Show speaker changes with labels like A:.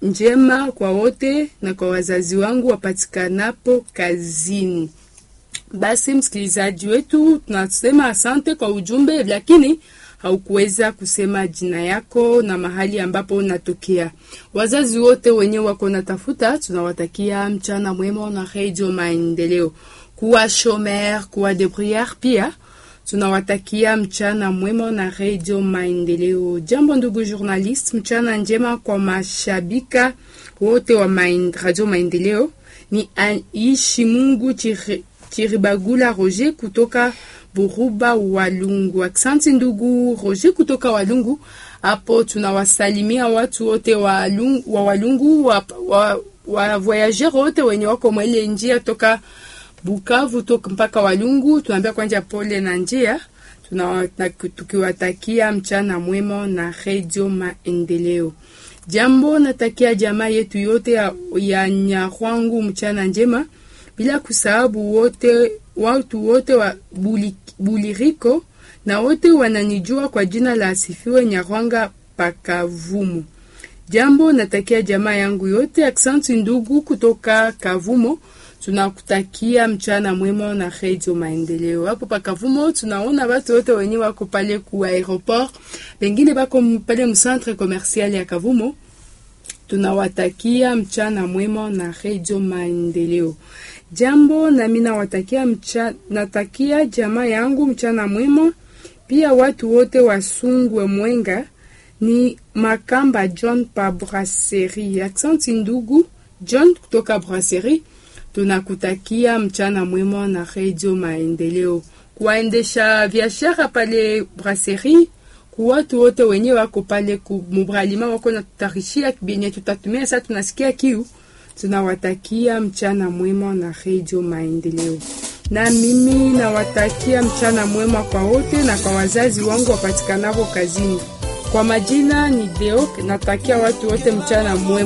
A: njema kwa wote na kwa wazazi wangu wapatikanapo kazini. Basi msikilizaji wetu, tunasema asante kwa ujumbe, lakini haukuweza kusema jina yako na mahali ambapo unatokea. Wazazi wote wenye wako natafuta, tunawatakia mchana mwema na Radio Maendeleo. Kuwa shomer, kuwa debriere pia tunawatakia mchana mwema na Radio Maendeleo. Jambo ndugu journalist, mchana njema kwa mashabika wote wa main, Radio Maendeleo. Ni aishi Mungu chiri, Chiribagula Roger kutoka Buruba Walungu. Aksanti ndugu Roger kutoka Walungu. Hapo tunawasalimia watu wote wa Walungu, wa, Walungu, wa, wa, wa voyageur wote wenye wako mwele njia toka Bukavu toka mpaka Walungu. Tunaambia kwanja pole na njia, tukiwatakia mchana mwema na Radio Maendeleo. Jambo natakia jamaa yetu yote ya, ya Nyarwangu mchana njema bila kusahabu wote watu wote wa buli, Buliriko na wote wananijua kwa jina la Asifiwe Nyarwanga Pakavumo. Jambo natakia jamaa yangu yote. Aksanti ndugu kutoka Kavumo, tunakutakia mchana mwema na Radio Maendeleo. Hapo Pakavumo tunaona watu wote wenye wako pale ku aeroport, pengine bako pale mcentre commercial ya Kavumo tunawatakia mchana mwema na Radio Maendeleo. Jambo nami nawatakia mcha, natakia jamaa yangu mchana mwema, pia watu wote wasungwe Mwenga ni Makamba John pa Brasserie. Aksanti ndugu John kutoka Brasserie, tunakutakia mchana mwema na Radio Maendeleo. Kuwaendesha biashara pale Brasserie watu wote wenye wako pale mubralima wako na tutarishia benye tutatumia sasa, tunasikia kiu, tunawatakia mchana mwema na Radio Maendeleo. Na mimi nawatakia mchana mwema kwa wote na kwa wazazi wangu wapatikanavo kazini. Kwa majina ni Deo, natakia watu wote mchana mwema.